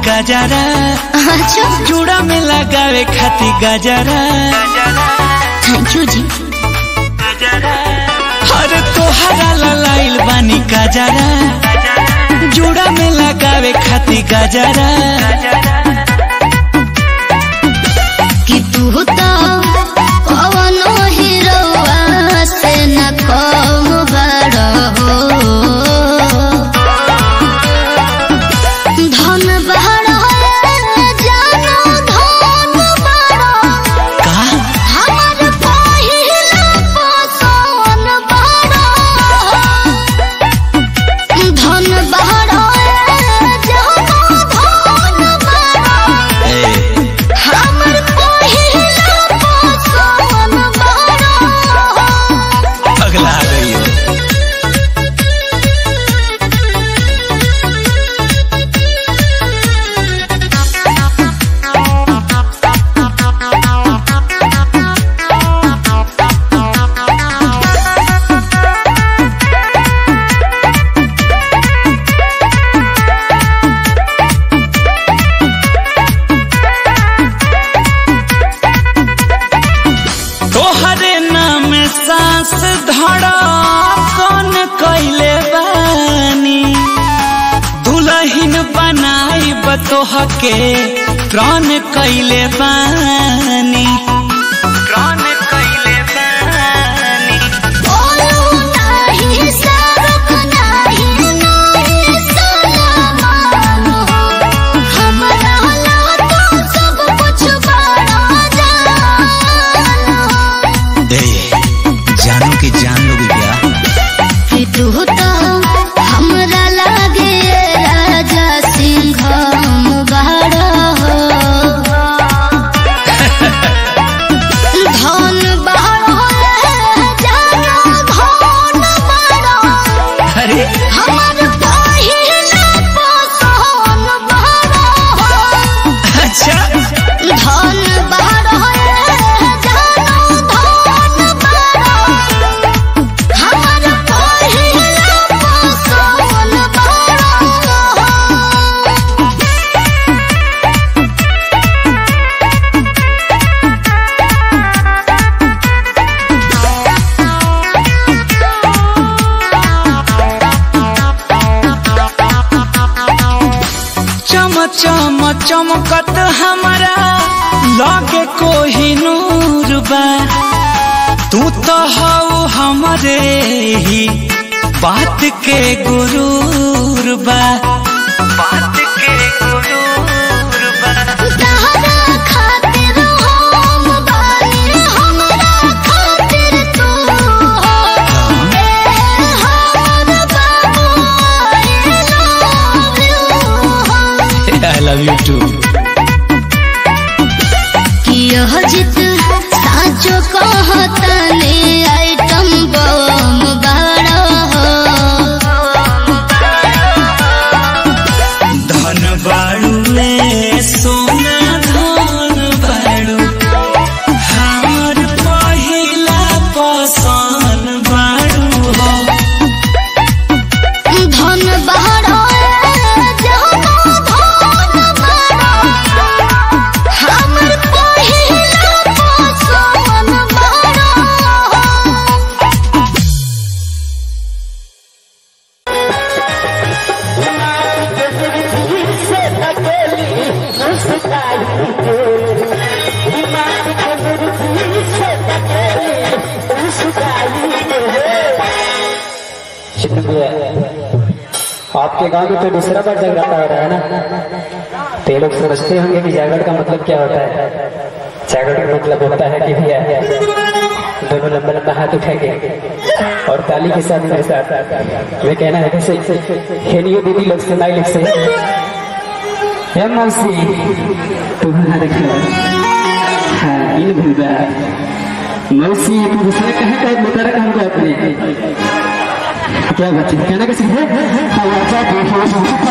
गजरा अच्छा चूड़ा में लगावे खाती गजरा थैंक यू जी अरे तोहरा ललाइल बानी गजरा चूड़ा में लगावे खाती गजरा कि तू तो कवनो हीरोआ से न कम बड़ हो धन बड़ जानो धन बड़ का हमर पहिला पसोन बड़ धन बड़ जानो धन बड़ ए, हमर पहिला पसोन बड़ अगला आ गई हो तोहरे नाम सांस धड़ा कौन कैले बानी दुल्हन बनाई बतोह के प्राण कैले बानी प्राण कैले बानी बोलू नाही सरक नाही नाही सलामान हो हमरा ला तो सब कुछ बड़ा जान हो ए, जानू की जान लोगी क्या कि तू तो हमरा लागे राजा सिंह बड़ा हो धन बड़ा जानो धन बड़ा अरे हमर पहिला पसोन बड़ा हो अच्छा धन बड़ा जानो धन बड़ा हमर पहिला पसोन बड़ा हो चम चम चमकत हमारा लागे कोही नूर बा तू तो हऊ हमरे ही बात के गुरूर बा बात के गुरूर बा तहरा खातिर हम बानी हमरा खातिर तू हो ए हमर बाबू आई लव यू हो आई लव यू टू कि यह जित साचो कहतने आइटम बम बड़ा हो धन बाड़ू ले सोना धन बाड़ू हमर पहिला पसन बाड़ू हो धन बड़ा जानो धन बड़ा हमर पहिला पसोन बड़ा आपके गांव में तो दूसरा बार जगराता हो रहा है ना तो ये लोग समझते होंगे कि जागरण का मतलब क्या होता है जागरण का मतलब होता है कि भैया दोनों लंबा लंबा हाथ उठाएंगे और ताली के साथ मेरे साथ वे कहना है कैसे खेलिए दीदी लोग से नाई लोग से हे मौसी तुम्हारा देखो हाँ इन भूदा मौसी तू दूसरा कहाँ का बता रहा हमको अपने क्या बात है कहना कैसे है